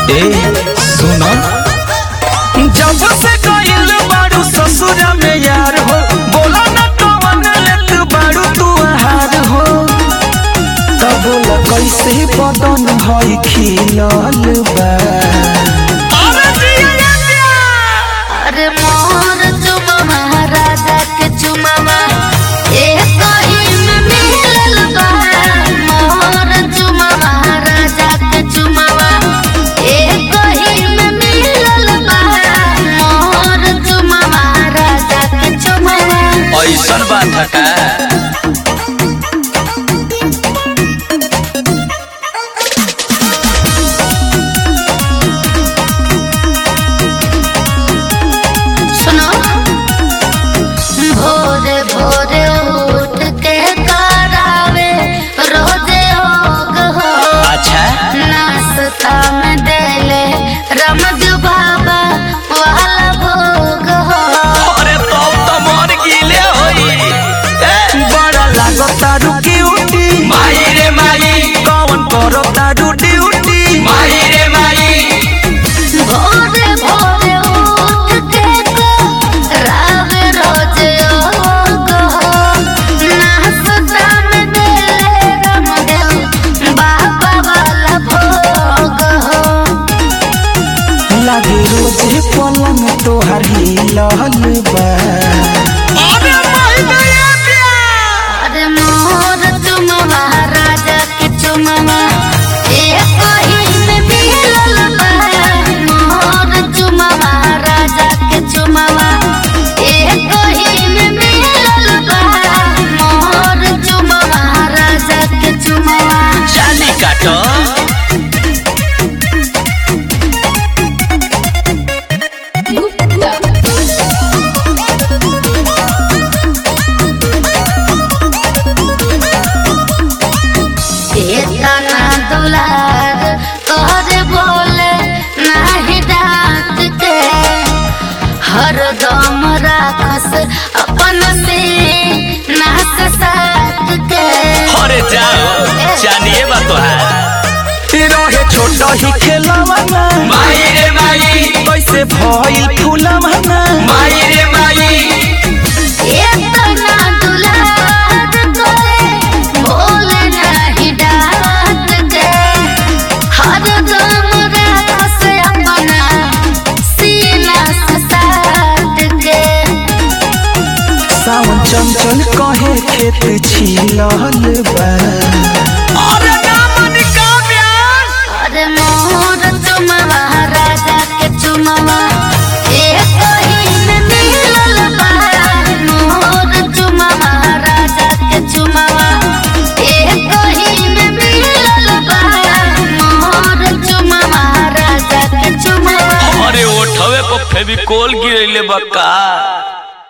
ए सुनो जब से गइल बारू ससुर में यार हो बोला ना कवन लेत बारू तू हार हो तब बोला कैसे बदन भई खिलल बा अरे जिया प्यार अरे मोर चुमा महाराजा के चुमावा एक ही में मिलल बा मोर चुमा महाराजा के चुमावा एक ही में मिलल बा मोर चुमा महाराजा के चुमावा ऐसन बात है का सुनो भोरे भोरे उठ के करावे रोजे होग हो अच्छा नाश्ता में देले रमज बाबा वाला भोग हो अरे तब तो मर गिले होई बड़ा लागता रुकी उठी माई रे माई कौन करो तारू ड्यूटी माई रे माई भोरे भोरे उठ के करावे रोजे होग हो नाश्ता में देले रमज बाबा वाला भोग हो लागे रोजे पलंग तोहार हिलल बा अरे माई गया प्यार अरे मोर चुमवा राजा के चुमवा एक ही में मिलल बा मोर चुमवा राजा के चुमवा एक ही में मिलल बा मोर चुमवा राजा के चुमवा चाली काटो इतना दुलार तोरे बोले नाही डांट के हरदम राखस अपन से नाक साथ के अरे जाओ चालिए बा तोहार रहे छोट ही खेलवाना माई रे माई कैसे भइल फूलवाना माई रे माई इतना दुलार तोरे बोले नाही डांट के हरदम राखस अपना सीना से साथ के सावन चंचल कहे खेत छिलल बा अरे नामन का प्यार अरे मोर चुमवा राजा के चुमवा एक ही में मिलल बा मोर चुमवा राजा के चुमवा एक ही में मिलल बा मोर चुमवा राजा के चुमवा अरे ओठवे पर फेविकोल गिरैले बा का